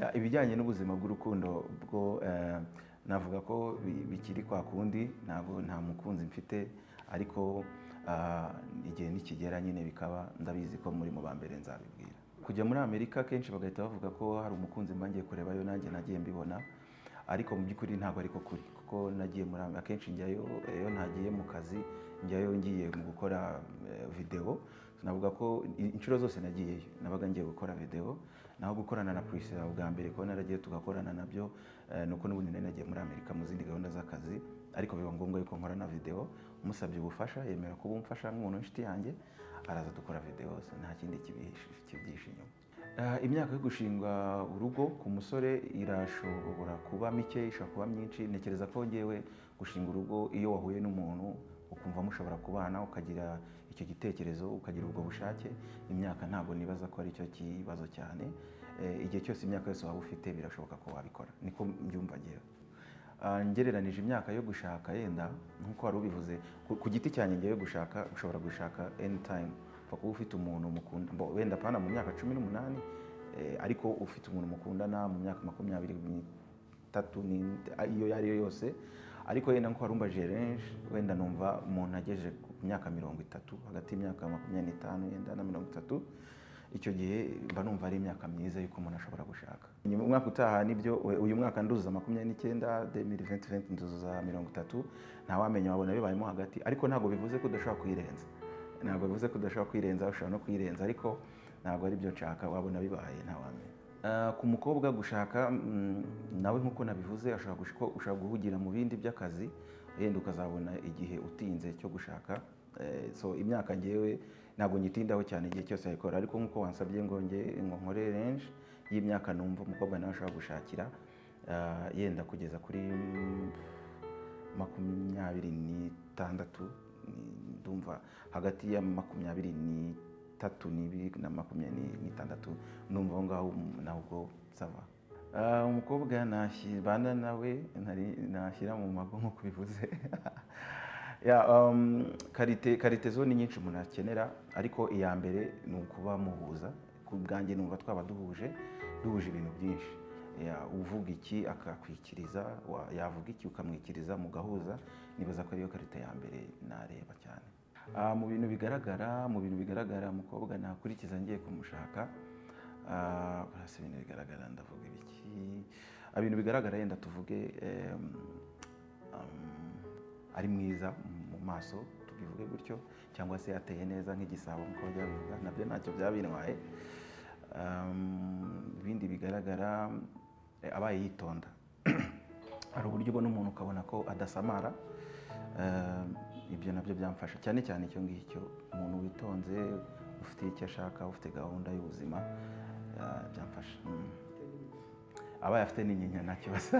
Eh, ibijyanye n'ubuzima bw'urukundo bwo eh, navuga ko bi- bikiri kwa kundi ntabwo nta mukunzi mfite ariko ah, igihe nikigera nyine bikaba ndabizi ko muri mu ba mbere nzabibwira kujya muri amerika kenshi bagahita bavuga ko hari umukunzi mba ngiye kurebayo nanjye nagiye mbibona ariko mu by'ukuri ntabwo ariko kuri kuko nagiye muri Amerika akenshi njyayo iyo ntagiye mu kazi njyayo ngiye mu gukora eh, videwo navuga ko i- inshuro zose nagiyeyo nabaga ngiye gukora videwo naho gukorana na Priscilla bwa mbere kuba naragiye tugakorana nabyo eh, ni uko n'ubundi nari nagiye muri Amerika mu zindi gahunda z'akazi ariko biba ngombwa yuko nkorana videwo musabye ubufasha yemera kuba umfasha nk'umuntu w'inshuti yanjye araza dukora videwo nta kindi kibihishe kibyihishe inyuma Ah, imyaka yo gushingwa urugo ku musore irashobora kuba mike ishobora kuba myinshi ntekereza ko ngewe gushinga urugo iyo wahuye n'umuntu ukumva mushobora kubana ukagira icyo gitekerezo ukagira ubwo bushake imyaka ntabwo nibaza ko ari cyo kibazo cyane Eh, igihe cyose imyaka yose waba ufite birashoboka ko wabikora niko mbyumva ngewe Ah, ngereranije imyaka yo gushaka yenda nk'uko wari ubivuze ku- ku giti cyanjye ngewe gushaka ushobora gushaka anytime upfa kuba ufite umuntu mukunda bo- wenda apana mu myaka cumi n'umunani eh, ariko ufite umuntu mukundana mu myaka makumyabiri n'itatu ni- iyo iyo ari yo yose ariko yenda nk'uko wari umbajije renshi wenda numva umuntu agejeje ku myaka mirongo itatu hagati y'imyaka makumyabiri n'itanu yenda na mirongo itatu icyo gihe mba numva ari imyaka myiza y'uko umuntu ashobora gushaka Nyuma- umwaka utaha nibyo we- uyu mwaka nduzuza makumyabiri n'icyenda demiri venti venti nduzuza mirongo itatu ntawamenya wabona bibayemo hagati ariko ntabwo bivuze ko udashobora kuyirenza ntabwo bivuze ko udashobora kwirenza ushobora no kwirenza ariko ntabwo ari byo nshaka wabona bibaye ntawamenya Ah, ku mukobwa gushaka mm, nawe nk'uko nabivuze ashobora gush- ko ushobora guhugira mu bindi by'akazi yenda ukazabona igihe utinze cyo gushaka Eh, so imyaka ngewe ntabwo nyitindaho cyane igihe cyose yayikora ariko nk'uko wansabye ngo nge ngo nkore range y'imyaka numva umukobwa nawe ashobora gushakira ah, yenda kugeza kuri mm, makumyabiri n'itandatu ni- ndumva hagati ya makumyabiri n'itatu n'ibiri na makumyabiri n'itandatu ndumva aho ngaho nabwo sava Ah, umukobwa nashyibana nawe ntari- nashyira mu mago nko kubivuze ya um, karite karite zone nyinshi umuntu akenera ariko iya mbere ni ukuba muhuza ku bwanjye numva twaba duhuje duhuje ibintu byinshi Ya, uvuga iki akakwikiriza wa- yavuga iki ukamwikiriza mugahuza nibaza ko ariyo karita ya mbere nareba cyane Ah, mu bintu bigaragara mu bintu bigaragara umukobwa nakurikiza ngiye kumushaka Ah, hasi ibintu bigaragara ndavuga ibiki Ah, ibintu bigaragara yenda tuvuge em, um, ari mwiza mu maso tubivuge gutyo cyangwa se ateye neza nk'igisabo nk'uko bajya babivuga nabyo ntacyo byaba bintwaye Um, ibindi bigaragara eh, abaye yitonda hari uburyo ubona umuntu ukabona ko adasamara Um, ibyo nabyo byamfasha cyane cyane icyo ngicyo umuntu witonze ufite icyo ashaka ufite gahunda y'ubuzima ah, byamfasha Mm. abaye afite n'inyinya nta kibazo